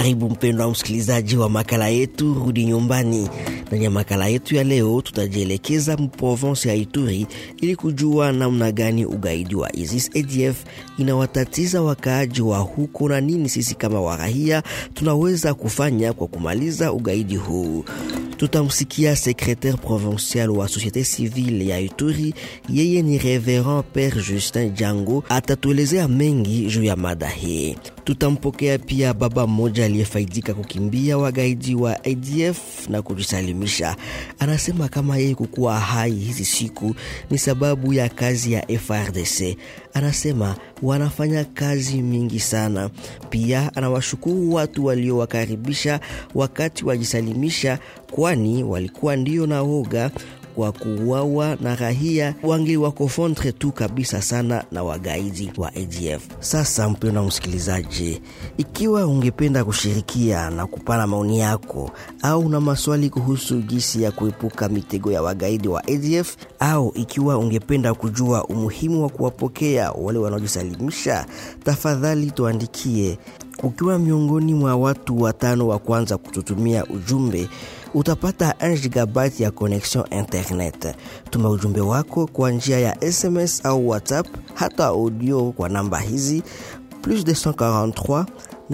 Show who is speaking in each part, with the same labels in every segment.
Speaker 1: Karibu mpendwa msikilizaji wa makala yetu Rudi Nyumbani. Ndani ya makala yetu ya leo, tutajielekeza mprovensi ya Ituri ili kujua namna gani ugaidi wa ISIS ADF inawatatiza wakaaji wa huko na nini sisi kama warahia tunaweza kufanya kwa kumaliza ugaidi huu. Tutamsikia secretaire provincial wa societe civile ya Ituri, yeye ni Reverend Père Justin Jango, atatuelezea mengi juu ya mada hii. Tutampokea pia baba mmoja aliyefaidika kukimbia wagaidi wa ADF na kujisalimisha. Anasema kama yeye kukuwa hai hizi siku ni sababu ya kazi ya FRDC. Anasema wanafanya kazi mingi sana. Pia anawashukuru watu waliowakaribisha wakati wajisalimisha, kwani walikuwa ndio na woga kwa kuuawa na rahia wangi wako fondre tu kabisa sana na wagaidi wa ADF. Sasa mpendwa msikilizaji, ikiwa ungependa kushirikia na kupana maoni yako au na maswali kuhusu jinsi ya kuepuka mitego ya wagaidi wa ADF au ikiwa ungependa kujua umuhimu wa kuwapokea wale wanaojisalimisha, tafadhali tuandikie. Ukiwa miongoni mwa watu watano wa kwanza kututumia ujumbe utapata 1 gigabyte ya connection internet. Tuma ujumbe wako kwa njia ya SMS au WhatsApp, hata audio kwa namba hizi plus 243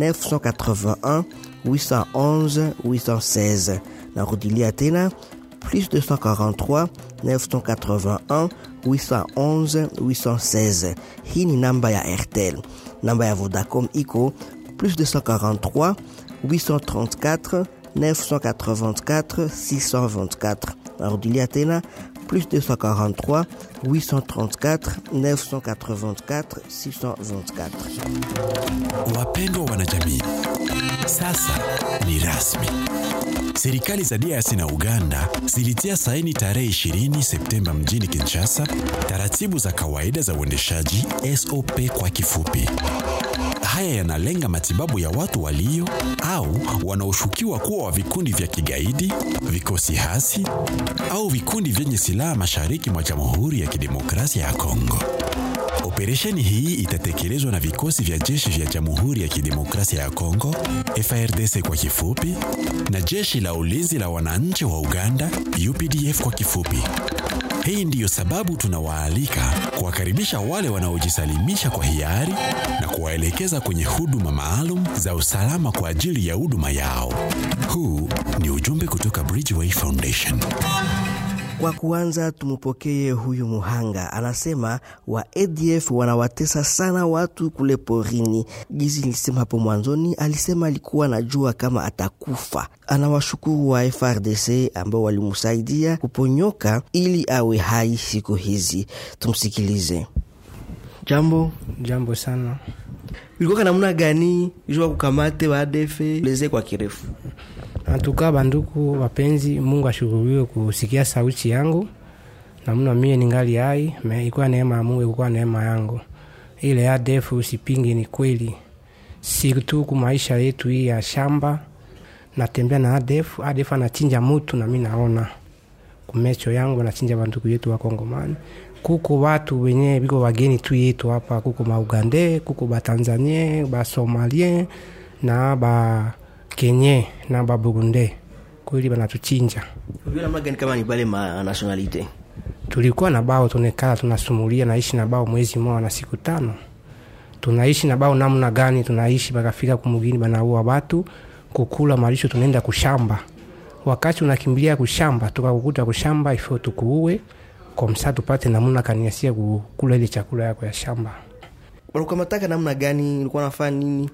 Speaker 1: 981 811 816. Narudilia tena plus 243 981 811 816. Hii ni namba ya Airtel. Namba ya Vodacom iko plus 243 834 984 624. Narudilia tena plus 243 834 984 624.
Speaker 2: Wapendwa wanajamii, sasa ni rasmi. Serikali za DRC na Uganda zilitia saini tarehe 20 Septemba mjini Kinshasa taratibu za kawaida za uendeshaji SOP kwa kifupi. Haya yanalenga matibabu ya watu walio au wanaoshukiwa kuwa wa vikundi vya kigaidi, vikosi hasi au vikundi vyenye silaha mashariki mwa Jamhuri ya Kidemokrasia ya Kongo. Operesheni hii itatekelezwa na vikosi vya jeshi vya Jamhuri ya Kidemokrasia ya Kongo, FARDC kwa kifupi, na jeshi la ulinzi la wananchi wa Uganda, UPDF kwa kifupi. Hii ndiyo sababu tunawaalika kuwakaribisha wale wanaojisalimisha kwa hiari na kuwaelekeza kwenye huduma maalum za usalama kwa ajili ya huduma yao. Huu ni ujumbe kutoka Bridgeway Foundation.
Speaker 1: Kwa kuanza tumupokee huyu muhanga, anasema wa ADF wanawatesa sana watu kule porini. Jizi nilisema hapo mwanzoni, alisema alikuwa anajua kama atakufa. Anawashukuru wa FRDC ambao walimsaidia kuponyoka ili awe hai siku hizi. Tumsikilize. Jambo,
Speaker 3: Jambo sana.
Speaker 1: ilikuwa namna gani jua kukamate wa ADF leze kwa kirefu?
Speaker 3: Antuka banduku wapenzi, Mungu ashukuriwe kusikia sauti yangu namna mie ningali hai, me ikuwa neema ya Mungu, ikuwa neema yangu. Ile ADF usipingi, ni kweli, sirtu ku maisha yetu hii ya shamba. Natembea na ADF, ADF anachinja mutu na mi naona kumecho yangu anachinja banduku yetu wa Kongomani. Kuko watu wenye biko wageni tu yetu hapa, kuko maugande, kuko batanzanie, basomalien na ba kenye na baburunde kweli banatuchinja.
Speaker 1: Unajua namna gani kama ni bale ma nationalite?
Speaker 3: Tulikuwa na bao tunekala tunasumulia, naishi na bao mwezi mmoja na siku tano, tunaishi na bao namna gani? Tunaishi bakafika kumugini banaua watu kukula malisho, tunaenda kushamba. Wakati unakimbilia kushamba, tukakukuta kushamba ifo tukuue komsa tupate namna kaniasia kukula ile chakula yako ya shamba.
Speaker 1: Walikukamataka namna gani? Ulikuwa nafanya nini?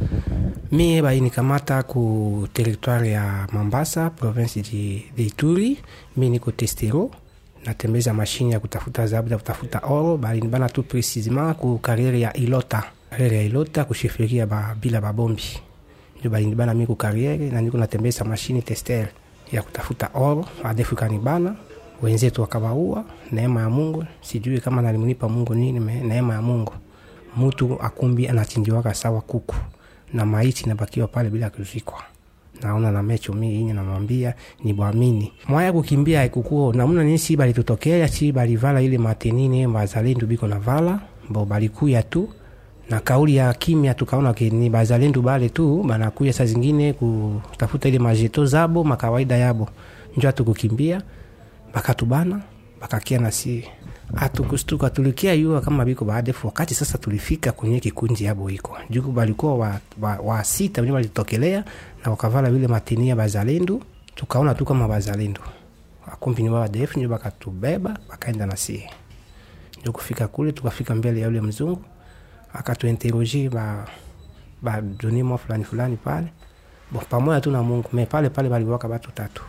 Speaker 3: mie bainikamata ku territoire ya Mambasa province de, de Ituri. Mi niko testero natembeza mashine ya kutafuta zahabu ya kutafuta oro, balinibana tu precisement ku kariere ya Ilota, kariere ya Ilota kushifiria ba, bila babombi ndio balinibana mi ku kariere na niko natembeza mashine tester ya kutafuta oro, adefu kanibana wenzetu wakawaua. Neema ya Mungu, sijui kama nalimunipa Mungu nini, me neema ya Mungu. Mutu akumbi anachinjiwaka sawa kuku na maiti nabakiwa pale bila kuzikwa. Naona na mecho mi inye namwambia ni bwamini mwaya kukimbia haikukuo namna nini, si balitutokea si balivala ile matenini bazalendo biko na vala bo balikuya tu na kauli ya kimya tukaona ke ni bazalendo bale tu banakuya saa zingine kutafuta ile majeto zabo makawaida yabo njo atukukimbia bakatubana bakakia na sie atukustuka tulikia yua kama biko baadefu wakati sasa tulifika kwenye kikunji yabo iko juku balikuwa wa, wa, wa sita wenye walitokelea na wakavala vile matinia bazalendo tukaona tu kama bazalendo akumbi ni waadef njo bakatubeba bakaenda na sie njo kufika kule tukafika mbele ya ule mzungu akatuinteroge ba badonimo fulani fulani pale bo pamoja tu na mungu me pale pale baliwaka batu tatu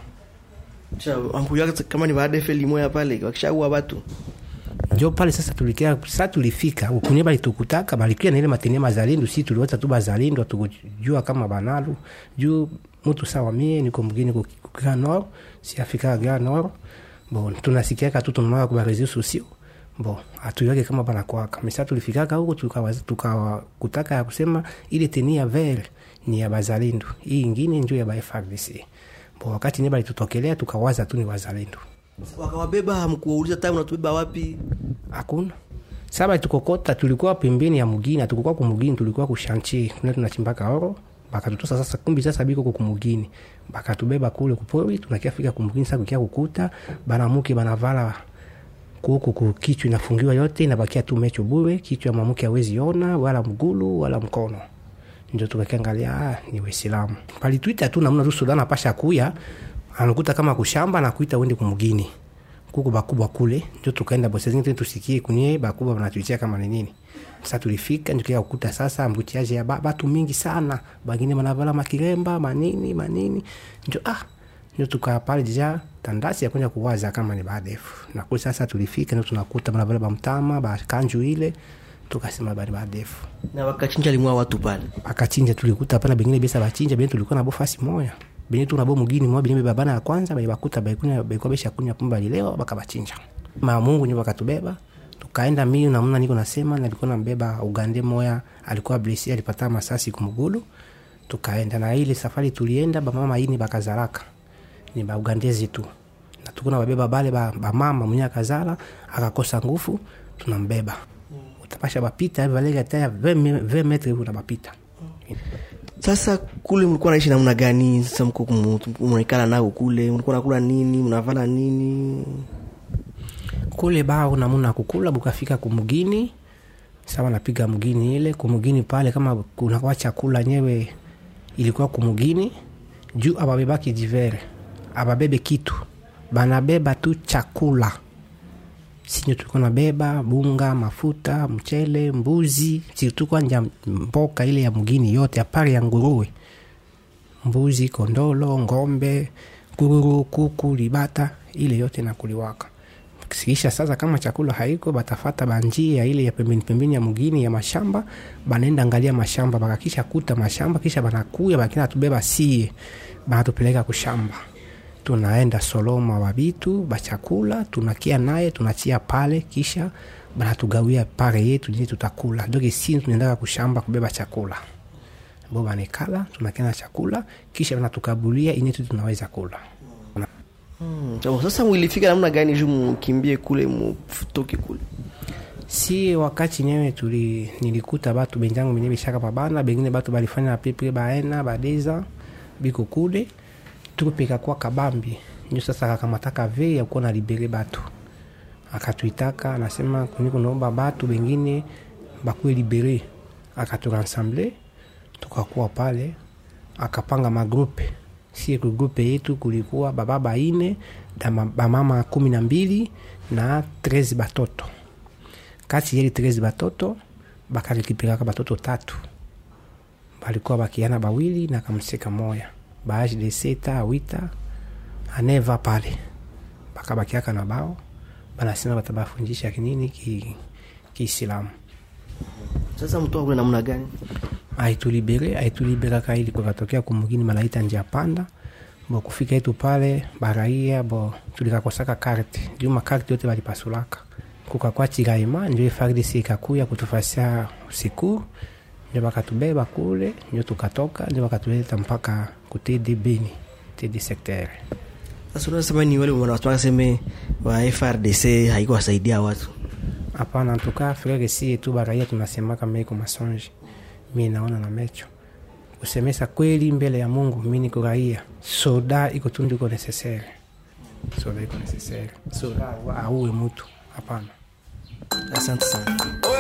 Speaker 1: ambuya kama ni badefe limoya pale wakishaua watu
Speaker 3: njo pale sasa tulikia sa tulifika kunye balitukutaka balikia na ile matenia mazalindu si tuliwata tu bazalindu atukujua kama banalu juu mutu sawa mie niko mgini kukia nor si afika gra nor bo tunasikiaka tu tunamaka kubarezi sosio bo atuyake kama banakwaka mesa tulifikaka huko tukakutaka ya kusema ile teni ya ver ni ya bazalindu hii ingine njo ya bafrdc bo wakati nye balitutokelea tukawaza tu ni wazalendo
Speaker 1: wakawabeba hamkuwauliza ta unatubeba wapi
Speaker 3: hakuna saba tukokota tulikuwa pembeni ya mugini atukukuwa kumugini tulikuwa kushanchi kuna tunachimbaka oro bakatutosa sasa kumbi sasa biko kumugini bakatubeba kule kupori tunakiafika kumugini sasa kukia kukuta banamuke banavala kuku kukichwa inafungiwa yote inabakia tu mecho bure kichwa mamuke awezi ona wala mgulu wala mkono ndio tukakiangalia ah, ni waislamu palituita tu namna tu sudan apasha kuya anakuta kama kushamba na kuita uende kumugini kuku bakubwa kule ndio tukaenda bosezingine tusikie kunye bakubwa banatuitia kama ni nini sasa tulifika ndio kukuta sasa mbutiaje ya ba, batu mingi sana bangine banavala makiremba manini manini ndio ah ndio tukaa pale deja tandasi ya kwenda kuwaza kama ni badefu na kule sasa tulifika ndio tunakuta banavala bamtama bakanju ile tukasema bari badefu
Speaker 1: na wakachinja limwa watu pale
Speaker 3: bakachinja tulikuta pale bengine besa bachinja bengine tulikuwa nabo fasi moya benye tu nabo mugini mwa benye babana ya kwanza benye bakuta baikunya baikuwa besha kunya pumba lileo bakabachinja ma Mungu nyo bakatubeba tukaenda mimi na mna niko nasema nilikuwa nambeba Ugande moya alikuwa blesi alipata masasi kumugulu tukaenda na ile safari tulienda ba mama ini bakazaraka ni ba Ugandezi tu na tukuna babeba bale ba, ba mama mwenye akazala akakosa nguvu tunambeba utapasha bapita valega taya 20 metre unabapita
Speaker 1: sasa kule mlikuwa naishi namna gani sasa mko mnaikala nao kule mlikuwa nakula nini mnavala nini
Speaker 3: kule bao namuna kukula bukafika kumugini sawa napiga mgini ile kumugini pale kama kunakuwa chakula nyewe ilikuwa kumugini juu ababebaki jivere ababebe kitu banabeba tu chakula sinyo tulikuwa nabeba bunga mafuta mchele mbuzi situkuwa nja mboka ile ya mgini yote apari ya nguruwe mbuzi kondolo ngombe kururu kuku libata ile yote nakuliwaka kisha sasa kama chakula haiko batafata banjia ile ya pembeni pembeni ya mgini ya mashamba banaenda angalia mashamba bakakisha kuta mashamba kisha banakuya bakina tubeba sie banatupeleka kushamba tunaenda soloma wa vitu bachakula tunakia naye tunachia pale kisha banatugawia pare yetu jini tutakula doke si tunaendaka kushamba kubeba chakula bo banekala tunakia na chakula kisha banatukabulia inetu tunaweza kula
Speaker 1: hmm. sasa mwilifika namna gani juu mkimbie kule mutoke kule
Speaker 3: si wakati nyewe tuli nilikuta batu benjangu benye bishaka pabana bengine batu balifanya pepe baena badeza biko kule tukupika kwa kabambi ndio sasa akakamataka ve ya kuwa na libere batu akatuitaka anasema kuni kunaomba batu bengine bakuwe libere akaturansamble tukakuwa pale akapanga magrupe sie grupe yetu kulikuwa bababa ine na bamama kumi na mbili na trezi batoto kati yeli trezi batoto bakarekipiraka batoto tatu balikuwa bakiana bawili na kamseka moya baage de seta wita aneva pale bakabakiaka na bao banasema batabafundisha kinini kiislamu ki
Speaker 1: sasa mtoa kule namna gani
Speaker 3: aitulibere aituliberaka ili kukatokea kumugini malaita njia panda bo kufika yetu pale baraia bo tulikakosaka karte juu makarte yote balipasulaka kukakwa chiraima njo fardc ikakuya kutufasia secour ndio bakatubeba kule ndio tukatoka ndio bakatuleta mpaka ku td beni td secteur
Speaker 1: sasa unasema ni wale wanaseme wa frdc haikuwasaidia watu
Speaker 3: hapana antuka frere sie tu baraia tunasemaka meiko masonji mi naona na mecho kusemesa kweli mbele ya mungu mi niko raia soda iko tundu iko necessaire soda iko necessaire soda auwe mutu hapana
Speaker 1: asante sana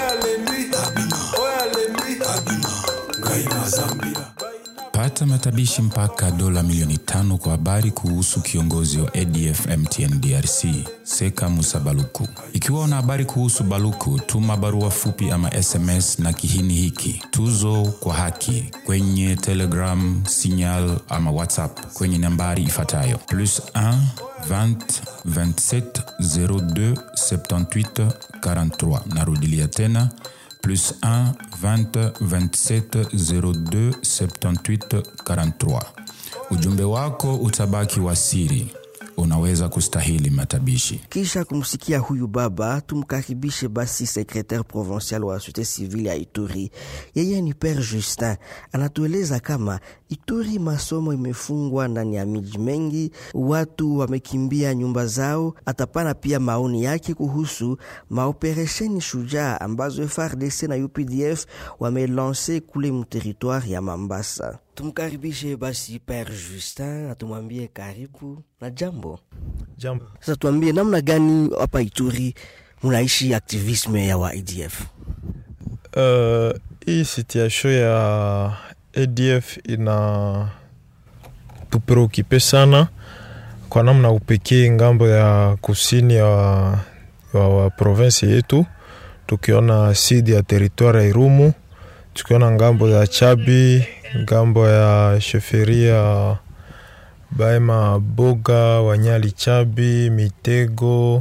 Speaker 4: pata matabishi mpaka dola milioni tano kwa habari kuhusu kiongozi wa adf mtn drc seka musa baluku ikiwa una habari kuhusu baluku tuma barua fupi ama sms na kihini hiki tuzo kwa haki kwenye telegram signal ama whatsapp kwenye nambari ifuatayo plus 1 20 27 02 78 43 narudilia tena plus 1 20 27 02 78 43. Ujumbe wako utabaki wa siri, unaweza kustahili matabishi.
Speaker 1: kisha kumsikia huyu baba tumkaribishe basi secretaire provincial wa société civile ya ituri yeye ni père justin anatueleza kama ituri masomo imefungwa ndani ya miji mengi watu wamekimbia nyumba zao atapana pia maoni yake kuhusu maoperesheni shujaa ambazo frdc na updf wamelanse kule mteritoire ya mambasa tumkaribishe basi père justin atumwambie karibu na jambo
Speaker 5: Jambo.
Speaker 1: sasa tuambie namna gani hapa Ituri munaishi aktivisme ya wa ADF?
Speaker 5: Uh, hii situation ya ADF ina tupreokipe sana kwa namna upekee ngambo ya kusini ya wa, wa, wa provinsi yetu, tukiona sidi ya teritwari ya Irumu, tukiona ngambo ya Chabi, ngambo ya sheferia Baema Boga, Wanyali Chabi, Mitego,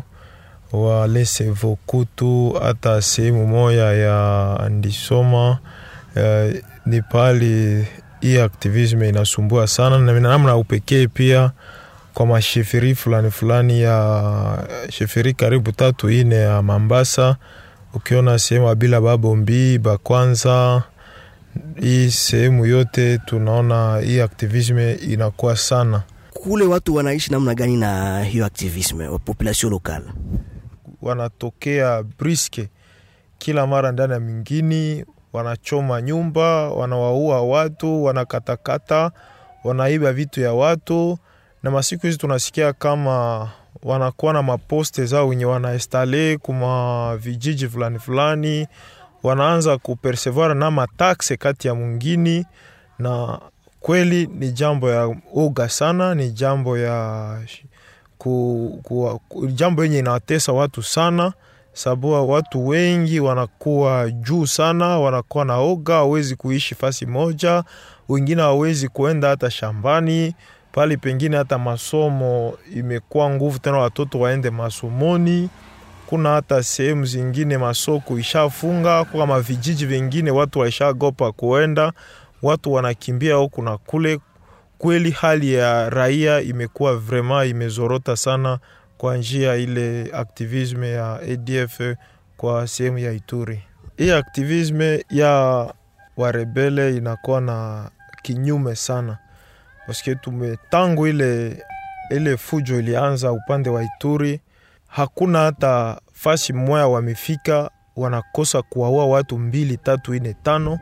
Speaker 5: Walese Vokutu, hata sehemu moya ya Andisoma. Eh, ni pali hii aktivisme inasumbua sana na namna upekee pia kwa masheferi fulani fulani ya sheferi karibu tatu ine ya Mambasa, ukiona sehemu Abila Babombi Bakwanza, hii sehemu yote tunaona hii aktivisme inakuwa sana.
Speaker 1: Kule watu wanaishi namna gani na hiyo aktivisme wa population locale?
Speaker 5: wanatokea briske kila mara ndani ya mingini, wanachoma nyumba, wanawaua watu, wanakatakata, wanaiba vitu ya watu, na masiku hizi tunasikia kama wanakuwa na maposte zao wenye wanaestale kuma vijiji fulani fulani, wanaanza kupersevoir na matakse kati ya mwingini, na kweli ni jambo ya oga sana, ni jambo ya ku, ku, ku, jambo yenye inawatesa watu sana, sababu watu wengi wanakuwa juu sana, wanakuwa na oga, hawezi kuishi fasi moja, wengine hawezi kuenda hata shambani pali pengine, hata masomo imekuwa nguvu tena, watoto waende masomoni. Kuna hata sehemu zingine masoko ishafunga, kwa kama vijiji vingine watu waishagopa kuenda, watu wanakimbia huku na kule kweli hali ya raia imekuwa vrema imezorota sana kwa njia ile aktivisme ya ADF kwa sehemu ya Ituri. Hii aktivisme ya warebele inakuwa na kinyume sana paske tume tangu ile, ile fujo ilianza upande wa Ituri, hakuna hata fasi moya wamefika, wanakosa kuwaua watu mbili tatu ine tano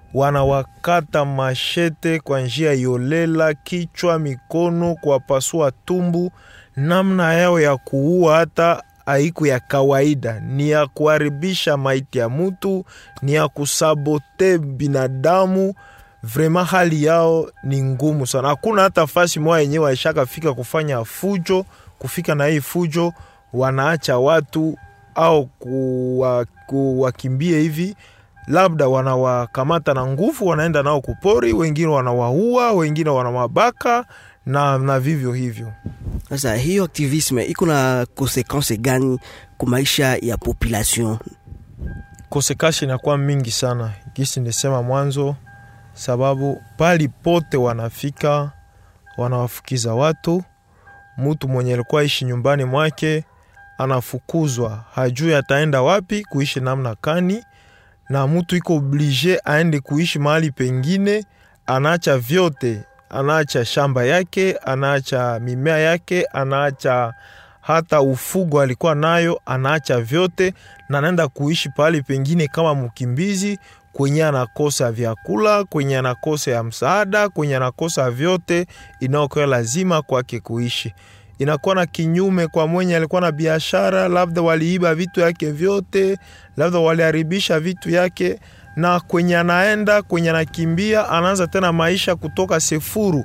Speaker 5: wanawakata mashete kwa njia yolela, kichwa, mikono, kuwapasua tumbu. Namna yao ya kuua hata haiku ya kawaida, ni ya kuharibisha maiti ya mutu, ni ya kusabote binadamu. Vrema hali yao ni ngumu sana. Hakuna hata fasi moja yenyewe waishakafika kufanya fujo, kufika na hii fujo wanaacha watu au kuwa, kuwakimbie hivi labda wanawakamata na nguvu, wanaenda nao kupori, wengine wanawaua, wengine wanawabaka na, na vivyo hivyo.
Speaker 1: Sasa hiyo aktivisme iko na konsekanse gani kwa maisha ya population?
Speaker 5: Kosekasi inakuwa mingi sana, gisi nisema mwanzo, sababu pali pote wanafika wanawafukiza watu. Mtu mwenye alikuwa ishi nyumbani mwake anafukuzwa, hajui ataenda wapi kuishi namna kani na mtu iko oblige aende kuishi mahali pengine, anaacha vyote, anaacha shamba yake, anaacha mimea yake, anaacha hata ufugo alikuwa nayo anaacha vyote na anaenda kuishi pahali pengine kama mkimbizi kwenye anakosa vyakula, kwenye anakosa ya msaada, kwenye anakosa vyote inaokuwa lazima kwake kuishi. Inakuwa na kinyume kwa mwenye alikuwa na biashara, labda waliiba vitu yake vyote, labda waliharibisha vitu yake, na kwenye anaenda kwenye anakimbia, anaanza tena maisha kutoka sefuru,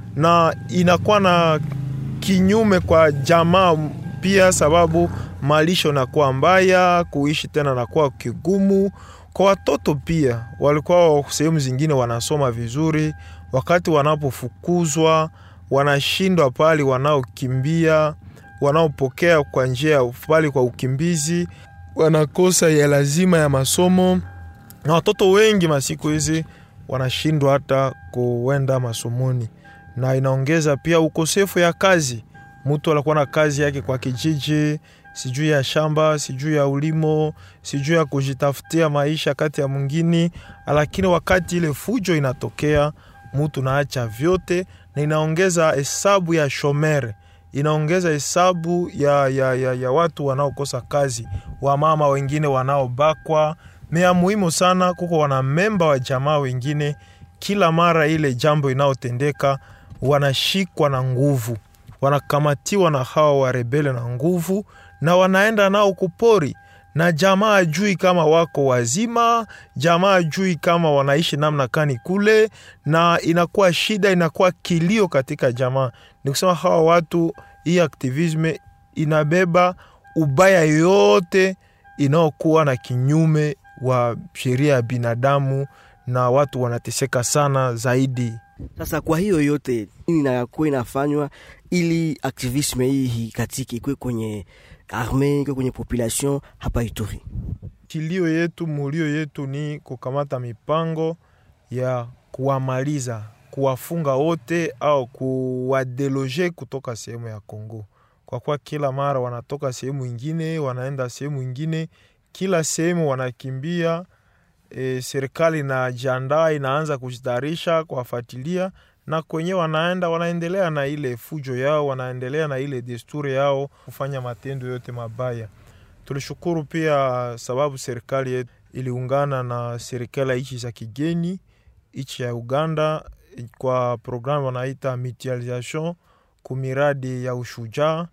Speaker 5: na inakuwa na kinyume kwa jamaa pia, sababu malisho nakuwa mbaya, kuishi tena nakuwa kigumu kwa watoto pia. Walikuwa sehemu zingine wanasoma vizuri, wakati wanapofukuzwa wanashindwa pale, wanaokimbia wanaopokea kwa njia pale kwa ukimbizi, wanakosa ya lazima ya masomo, na watoto wengi masiku hizi wanashindwa hata kuenda masomoni, na inaongeza pia ukosefu ya kazi. Mtu alikuwa na kazi yake kwa kijiji, sijui ya shamba, sijui ya ulimo, sijui ya kujitafutia maisha kati ya mwingine, lakini wakati ile fujo inatokea, mtu naacha vyote, na inaongeza hesabu ya shomere, inaongeza hesabu ya, ya, ya, ya watu wanaokosa kazi, wamama wengine wanaobakwa. Mea muhimu sana, kuko wanamemba wa jamaa wengine, kila mara ile jambo inayotendeka wanashikwa na nguvu wanakamatiwa na hawa warebele na nguvu, na wanaenda nao kupori, na jamaa ajui kama wako wazima, jamaa ajui kama wanaishi namna kani kule, na inakuwa shida, inakuwa kilio katika jamaa. Ni kusema hawa watu, hii aktivisme inabeba ubaya yote inayokuwa na kinyume wa sheria ya binadamu, na watu wanateseka sana zaidi.
Speaker 1: Sasa kwa hiyo yote nini inakuwa inafanywa ili aktivisme hii katika ikwe kwenye arme ikwe kwenye population hapa Ituri?
Speaker 5: Kilio yetu mulio yetu ni kukamata mipango ya kuwamaliza, kuwafunga wote au kuwadeloge kutoka sehemu ya Kongo, kwa kuwa kila mara wanatoka sehemu ingine wanaenda sehemu ingine, kila sehemu wanakimbia. E, serikali na jiandaa inaanza kujitayarisha kuwafuatilia na kwenye wanaenda wanaendelea na ile fujo yao, wanaendelea na ile desturi yao kufanya matendo yote mabaya. Tulishukuru pia sababu serikali yetu iliungana na serikali ya nchi za kigeni, nchi ya Uganda kwa programu wanaita mutualisation kumiradi ya ushujaa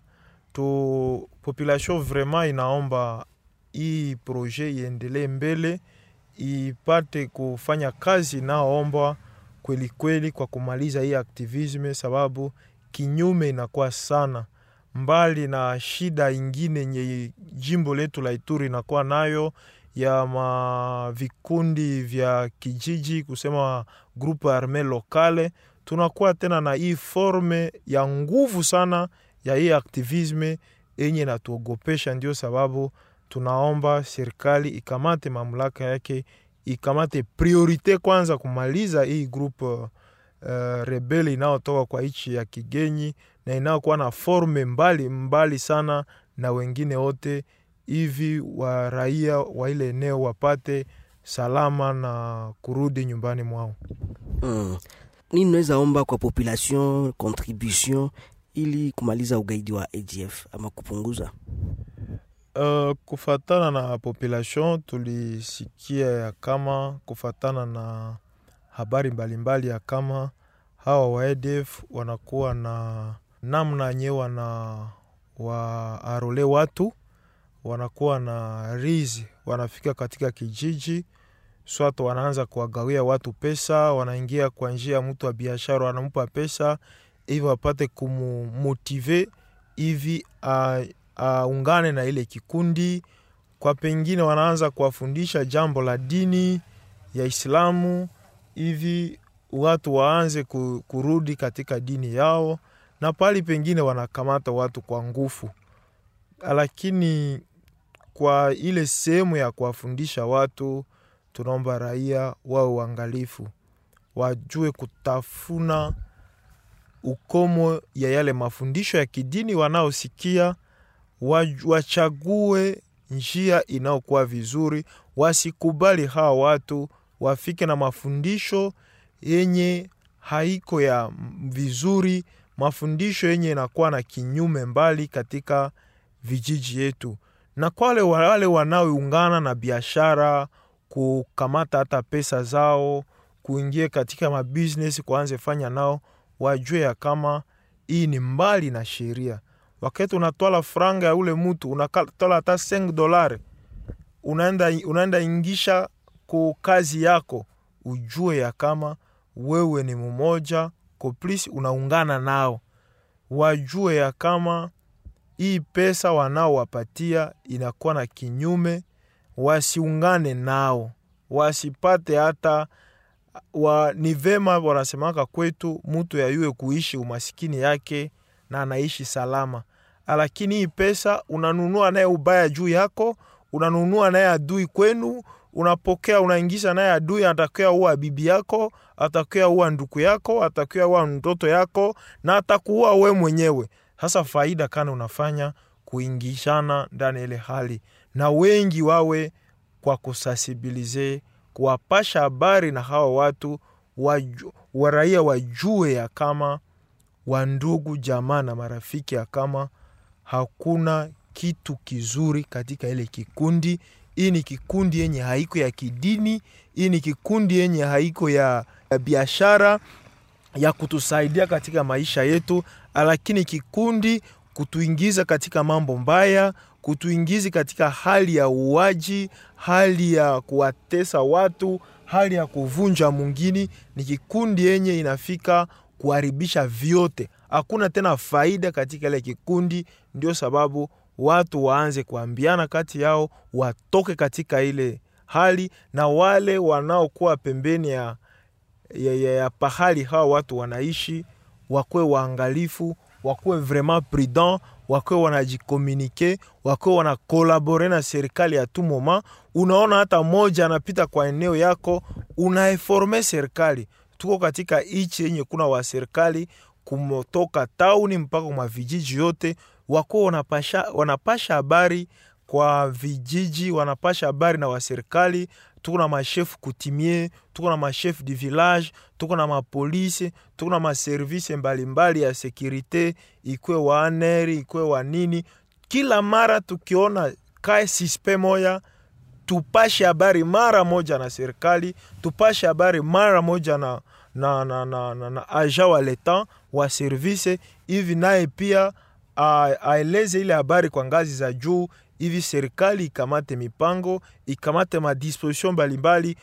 Speaker 5: tu. Population vraiment inaomba hii projet iendelee mbele ipate kufanya kazi inaoombwa kweli kweli kwa kumaliza hii aktivisme, sababu kinyume inakuwa sana mbali na shida ingine yenye jimbo letu la Ituri inakuwa nayo ya ma vikundi vya kijiji kusema grupe arme lokale. Tunakuwa tena na hii forme ya nguvu sana ya hii aktivisme yenye natuogopesha, ndio sababu tunaomba serikali ikamate mamlaka yake, ikamate priorite kwanza kumaliza hii groupe uh, rebeli inayotoka kwa nchi ya kigeni na inayokuwa na forme mbali mbali sana na wengine wote, hivi wa raia wa ile eneo wapate salama na kurudi nyumbani mwao.
Speaker 1: Mm. Nini naweza omba kwa population contribution ili kumaliza ugaidi wa ADF ama kupunguza?
Speaker 5: Uh, kufatana na population tulisikia ya kama kufatana na habari mbalimbali ya kama hawa wa ADF wanakuwa na namna nye wana waarole watu wanakuwa na rizi, wanafika katika kijiji swato, wanaanza kuwagawia watu pesa, wanaingia kwa njia ya mtu wa biashara, wanampa pesa hivi wapate kumumotive hivi uh, aungane uh, na ile kikundi kwa pengine, wanaanza kuwafundisha jambo la dini ya Islamu hivi watu waanze kurudi katika dini yao, na pali pengine wanakamata watu kwa nguvu. Lakini kwa ile sehemu ya kuwafundisha watu, tunaomba raia wawe uangalifu, wajue kutafuna ukomo ya yale mafundisho ya kidini wanaosikia wachague njia inayokuwa vizuri, wasikubali hawa watu wafike na mafundisho yenye haiko ya vizuri, mafundisho yenye inakuwa na kinyume mbali katika vijiji yetu, na kwale wale wanaoungana na biashara kukamata hata pesa zao kuingia katika mabusiness kuanze fanya nao, wajue ya kama hii ni mbali na sheria. Wakati unatwala franga ya ule mutu unatwala hata 5 dolari unaenda, unaenda ingisha ku kazi yako, ujue ya kama wewe ni mmoja koplisi unaungana nao, wajue ya kama hii pesa wanaowapatia inakuwa na kinyume, wasiungane nao, wasipate hata wa, ni vema wanasemaka kwetu mutu yayue kuishi umasikini yake na anaishi salama, lakini hii pesa unanunua naye ubaya juu yako, unanunua naye adui kwenu, unapokea unaingiza naye adui, atakia uwa bibi yako, atakia uwa nduku yako, atakia uwa mtoto yako na atakuua we mwenyewe. Sasa faida kana unafanya kuingishana ndani ile hali, na wengi wawe kwa kusasibilize kuwapasha habari na hawa watu waju, waraia wajue ya kama wandugu jamaa na marafiki ya kama hakuna kitu kizuri katika ile kikundi. Hii ni kikundi yenye haiko ya kidini, hii ni kikundi yenye haiko ya, ya biashara ya kutusaidia katika maisha yetu, lakini kikundi kutuingiza katika mambo mbaya, kutuingizi katika hali ya uwaji, hali ya kuwatesa watu, hali ya kuvunja mwingine. Ni kikundi yenye inafika kuharibisha vyote, hakuna tena faida katika ile kikundi. Ndio sababu watu waanze kuambiana kati yao, watoke katika ile hali, na wale wanaokuwa pembeni ya, ya, ya, ya pahali hawa watu wanaishi wakuwe waangalifu, wakuwe vraiment prudent, wakuwe wanajikomunike, wakuwe wanakolabore na serikali ya tout moment. Unaona hata moja anapita kwa eneo yako, unaeforme serikali. Tuko katika ichi yenye kuna wa serikali kumotoka tauni mpaka kwa vijiji yote, wakuwe wanapasha, wanapasha habari kwa vijiji, wanapasha habari na waserikali tuko na mashefu kutimie, tuko na mashefu du village, tuko na mapolisi, tuko na maservise mbalimbali ya sekurite, ikwe wa aneri ikwe wa nini. Kila mara tukiona kae sispe moya, tupashe habari mara moja na serikali, tupashe habari mara moja na, na, na, na, na, na aja wa leta wa service hivi, naye pia aeleze ile habari kwa ngazi za juu hivi serikali ikamate mipango ikamate madisposition mbalimbali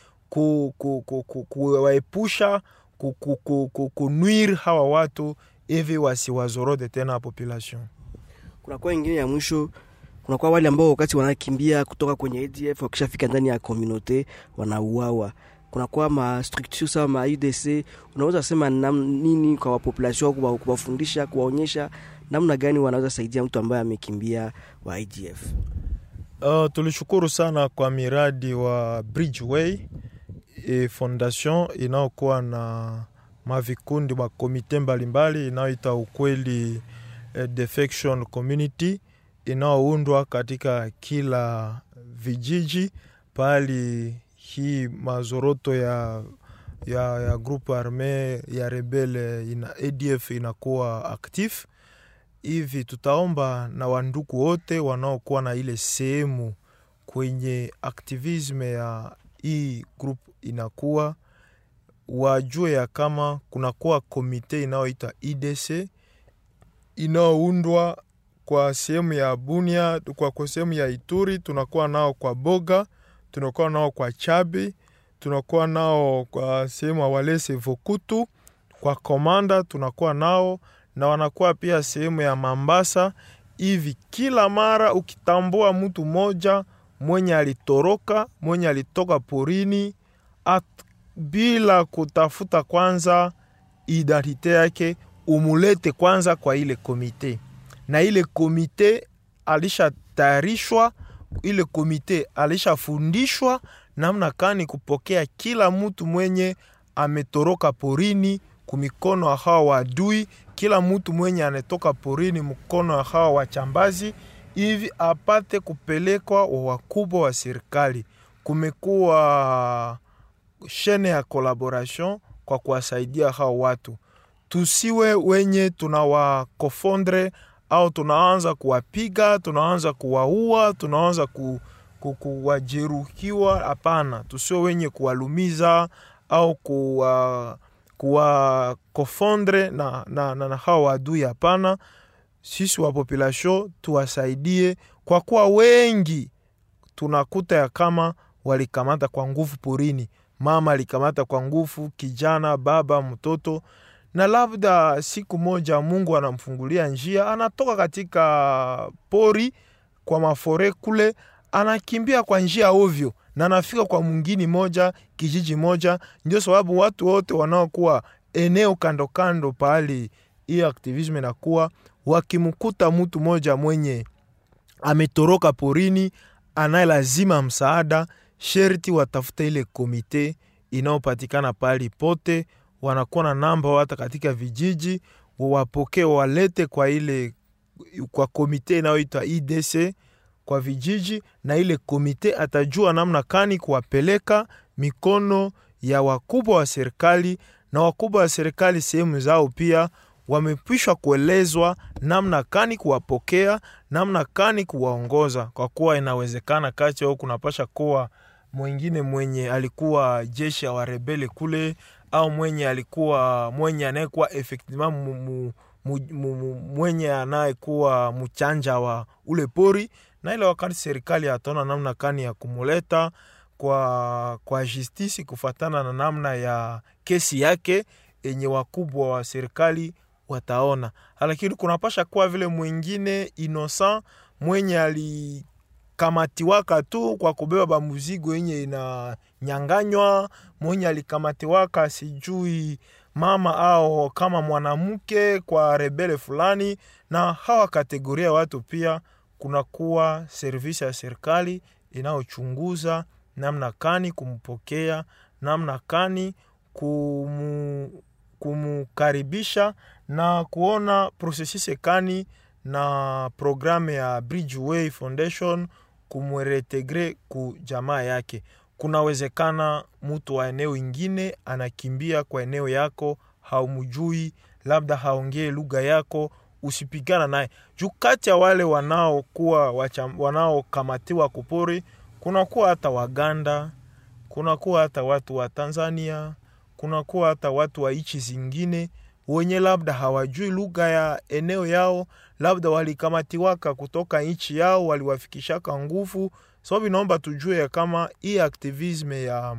Speaker 5: kuwaepusha ku, ku, ku, ku, kunwir hawa watu hivi wasiwazorode tena population.
Speaker 1: Kunakuwa ingine ya mwisho, kunakuwa wale ambao wakati wanakimbia kutoka kwenye ADF wakishafika ndani ya komunote wanauawa. Kunakuwa ma structure sawa ma UDC, unaweza sema nam, nini kwa wapopulation, kuwafundisha, kuwaonyesha namna gani wanaweza saidia mtu ambaye amekimbia wa IDF?
Speaker 5: Uh, tulishukuru sana kwa miradi wa Bridgeway e fondation inayokuwa na mavikundi makomite mbalimbali inayoita ukweli eh, defection community inayoundwa katika kila vijiji pahali hii mazoroto ya, ya, ya grupu arme ya rebele ina, ADF inakuwa actif hivi tutaomba na wanduku wote wanaokuwa na ile sehemu kwenye aktivisme ya hii group inakuwa wajue ya kama kunakuwa komite inayoita IDC inayoundwa kwa sehemu ya Bunia, kwa sehemu ya Ituri, tunakuwa nao kwa Boga, tunakuwa nao kwa Chabi, tunakuwa nao kwa sehemu ya Walese Vokutu, kwa Komanda tunakuwa nao na wanakuwa pia sehemu ya Mambasa. Hivi kila mara ukitambua mtu mmoja mwenye alitoroka, mwenye alitoka porini at, bila kutafuta kwanza identite yake, umulete kwanza kwa ile komite, na ile komite alishatayarishwa, ile komite alishafundishwa namna kani kupokea kila mtu mwenye ametoroka porini kumikono ya hawa wadui, kila mtu mwenye anatoka porini mkono ya hawa wachambazi, hivi apate kupelekwa wa wakubwa wa serikali. Kumekuwa shene ya collaboration kwa kuwasaidia hawa watu, tusiwe wenye tunawakofondre au tunaanza kuwapiga, tunaanza kuwaua, tunaanza ku, ku, kuwajeruhiwa. Hapana, tusio wenye kuwalumiza au kuwa kuwa kofondre na, na, na, na hawa wadui. Hapana, sisi wa population tuwasaidie, kwa kuwa wengi tunakuta ya kama walikamata kwa nguvu porini. Mama alikamata kwa nguvu, kijana, baba, mtoto, na labda siku moja Mungu anamfungulia njia, anatoka katika pori kwa mafore kule, anakimbia kwa njia ovyo na anafika kwa mwingine moja kijiji moja. Ndio sababu watu wote wanaokuwa eneo kando kando pahali hiyo aktivism inakuwa, wakimkuta mtu moja mwenye ametoroka porini, anaye lazima msaada, sherti watafuta ile komite inayopatikana pahali pote, wanakuwa na namba hata katika vijiji, wawapokee walete kwa ile kwa komite inayoitwa IDC kwa vijiji, na ile komite atajua namna kani kuwapeleka mikono ya wakubwa wa serikali, na wakubwa wa serikali sehemu zao pia wamepishwa kuelezwa namna kani kuwapokea, namna kani kuwaongoza, kwa kuwa inawezekana kati au kunapasha kuwa mwingine mwenye alikuwa jeshi ya warebele kule, au mwenye alikuwa mwenye anayekuwa effectivement mu, mu, mu, mwenye anayekuwa mchanja wa ule pori, na ile wakati serikali ataona namna kani ya kumuleta kwa, kwa justisi kufatana na namna ya kesi yake yenye wakubwa wa serikali wataona, lakini kunapasha kuwa vile mwingine innocent mwenye alikamatiwaka tu kwa kubeba bamuzigo yenye inanyanganywa, mwenye alikamatiwaka sijui mama au kama mwanamke kwa rebele fulani, na hawa kategoria watu pia kunakuwa servisi ya serikali inayochunguza namna kani kumpokea, namna kani kumu, kumukaribisha na kuona prosesise kani na programu ya Bridgeway Foundation kumweretegre ku jamaa yake. Kunawezekana mtu wa eneo ingine anakimbia kwa eneo yako, haumjui, labda haongee lugha yako, usipigana naye juu. Kati ya wale wanaokuwa wanaokamatiwa kupori kunakuwa hata Waganda, kunakuwa hata watu wa Tanzania, kunakuwa hata watu wa nchi zingine wenye labda hawajui lugha ya eneo yao, labda walikamatiwaka kutoka nchi yao, waliwafikishaka nguvu. Sababu inaomba tujue ya kama hii aktivisme ya,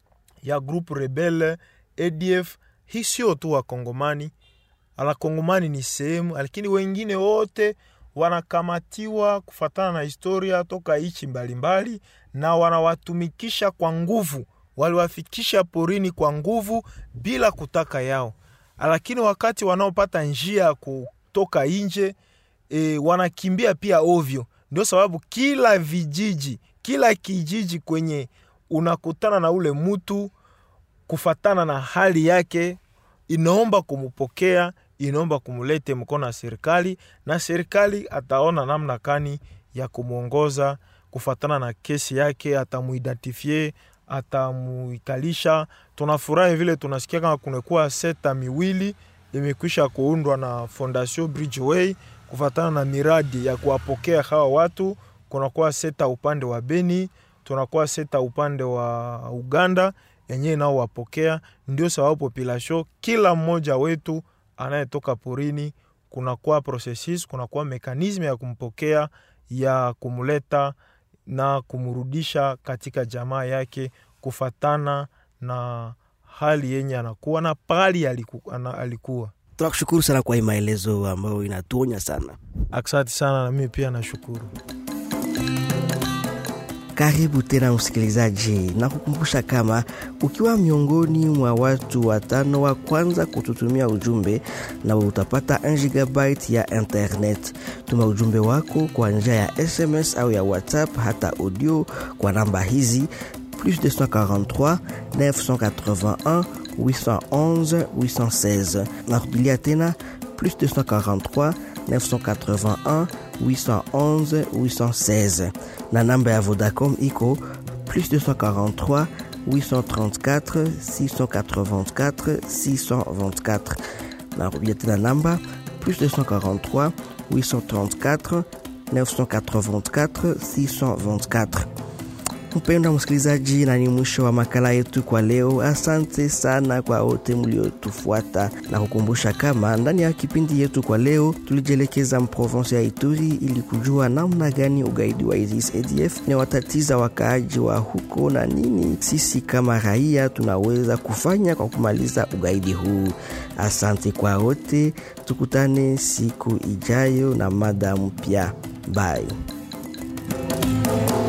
Speaker 5: ya groupe rebelle ADF hii sio tu Wakongomani, ala Kongomani ni sehemu, lakini wengine wote wanakamatiwa kufatana na historia toka nchi mbalimbali, na wanawatumikisha kwa nguvu, waliwafikisha porini kwa nguvu bila kutaka yao lakini wakati wanaopata njia ya kutoka nje e, wanakimbia pia ovyo. Ndio sababu kila vijiji, kila kijiji kwenye unakutana na ule mtu kufatana na hali yake, inaomba kumupokea, inaomba kumulete mkono wa serikali, na serikali ataona namna kani ya kumwongoza kufatana na kesi yake, atamuidentifie atamuikalisha. Tunafurahi vile tunasikia kama kunakuwa seta miwili imekwisha kuundwa na Fondation Bridgeway kufatana na miradi ya kuwapokea hawa watu. Kunakuwa seta upande wa Beni, tunakuwa seta upande wa Uganda yenyewe nao wapokea. Ndio sababu population, kila mmoja wetu anayetoka porini, kunakuwa processus, kunakuwa mekanisme ya kumpokea ya kumuleta na kumrudisha katika jamaa yake kufatana na hali yenye anakuwa na pali aliku, ana, alikuwa.
Speaker 1: Tunakushukuru sana kwa hii maelezo ambayo inatuonya sana.
Speaker 5: Asante sana, na mimi pia nashukuru.
Speaker 1: Karibu tena msikilizaji, na kukumbusha kama ukiwa miongoni mwa watu watano wa kwanza kututumia ujumbe, na utapata 1 gigabyte ya internet. Tuma ujumbe wako kwa njia ya SMS au ya WhatsApp, hata audio kwa namba hizi plus 243 981 811 816. Narudilia tena plus 243 981 811 816 na namba ya Vodacom iko plus 243 834 684 624 narudia tena namba plus 243 834 984 624. Mpendwa msikilizaji, na ni mwisho wa makala yetu kwa leo. Asante sana kwa wote mliotufuata na kukumbusha kama ndani ya kipindi yetu kwa leo tulijielekeza mprovensi ya Ituri ili kujua namna gani ugaidi wa ISIS ADF inawatatiza wakaaji wa huko na nini sisi kama raia tunaweza kufanya kwa kumaliza ugaidi huu. Asante kwa wote, tukutane siku ijayo na mada mpya. Bye.